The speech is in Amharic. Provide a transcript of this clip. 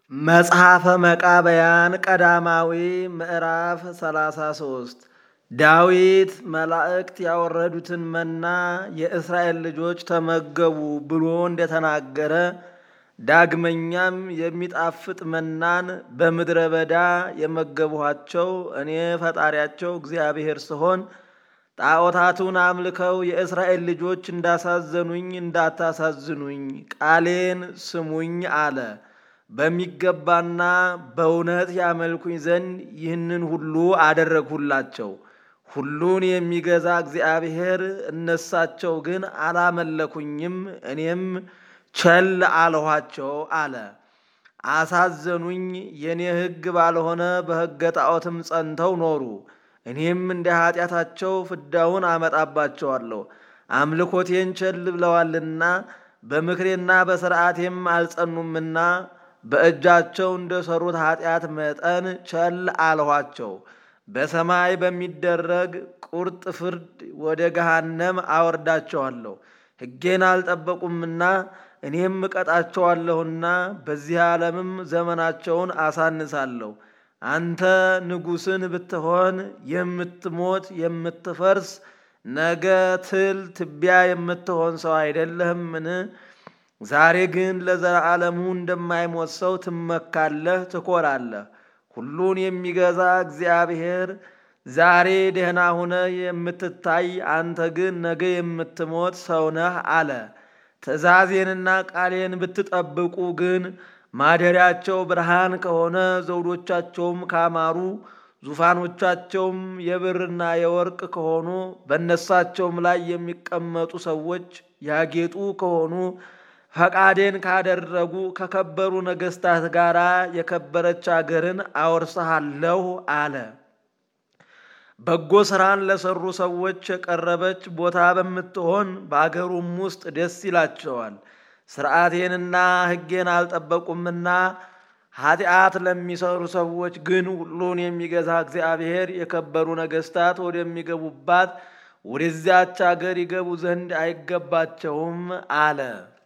መጽሐፈ መቃብያን ቀዳማዊ ምዕራፍ 33 ዳዊት መላእክት ያወረዱትን መና የእስራኤል ልጆች ተመገቡ ብሎ እንደተናገረ ዳግመኛም የሚጣፍጥ መናን በምድረ በዳ የመገቡኋቸው እኔ ፈጣሪያቸው እግዚአብሔር ስሆን ጣዖታቱን አምልከው የእስራኤል ልጆች እንዳሳዘኑኝ እንዳታሳዝኑኝ ቃሌን ስሙኝ አለ። በሚገባና በእውነት ያመልኩኝ ዘንድ ይህንን ሁሉ አደረግሁላቸው። ሁሉን የሚገዛ እግዚአብሔር እነሳቸው ግን አላመለኩኝም፣ እኔም ቸል አልኋቸው አለ። አሳዘኑኝ፣ የእኔ ሕግ ባልሆነ በሕገ ጣዖትም ጸንተው ኖሩ። እኔም እንደ ኃጢአታቸው ፍዳውን አመጣባቸዋለሁ። አምልኮቴን ቸል ብለዋልና በምክሬና በሥርዓቴም አልጸኑምና በእጃቸው እንደ ሠሩት ኃጢአት መጠን ቸል አልኋቸው። በሰማይ በሚደረግ ቁርጥ ፍርድ ወደ ገሃነም አወርዳቸዋለሁ። ሕጌን አልጠበቁምና እኔም እቀጣቸዋለሁና በዚህ ዓለምም ዘመናቸውን አሳንሳለሁ። አንተ ንጉሥን ብትሆን የምትሞት የምትፈርስ ነገ ትል ትቢያ የምትሆን ሰው አይደለህምን? ዛሬ ግን ለዘላለሙ እንደማይሞት ሰው ትመካለህ፣ ትኮራለህ። ሁሉን የሚገዛ እግዚአብሔር ዛሬ ደህና ሁነ የምትታይ አንተ ግን ነገ የምትሞት ሰው ነህ አለ። ትእዛዜንና ቃሌን ብትጠብቁ ግን ማደሪያቸው ብርሃን ከሆነ ዘውዶቻቸውም ካማሩ ዙፋኖቻቸውም የብርና የወርቅ ከሆኑ በእነሳቸውም ላይ የሚቀመጡ ሰዎች ያጌጡ ከሆኑ ፈቃዴን ካደረጉ ከከበሩ ነገሥታት ጋር የከበረች አገርን አወርስሃለሁ አለ። በጎ ሥራን ለሰሩ ሰዎች የቀረበች ቦታ በምትሆን በአገሩም ውስጥ ደስ ይላቸዋል። ሥርዓቴንና ሕጌን አልጠበቁምና ኃጢአት ለሚሰሩ ሰዎች ግን ሁሉን የሚገዛ እግዚአብሔር የከበሩ ነገሥታት ወደሚገቡባት ወደዚያች አገር ይገቡ ዘንድ አይገባቸውም አለ።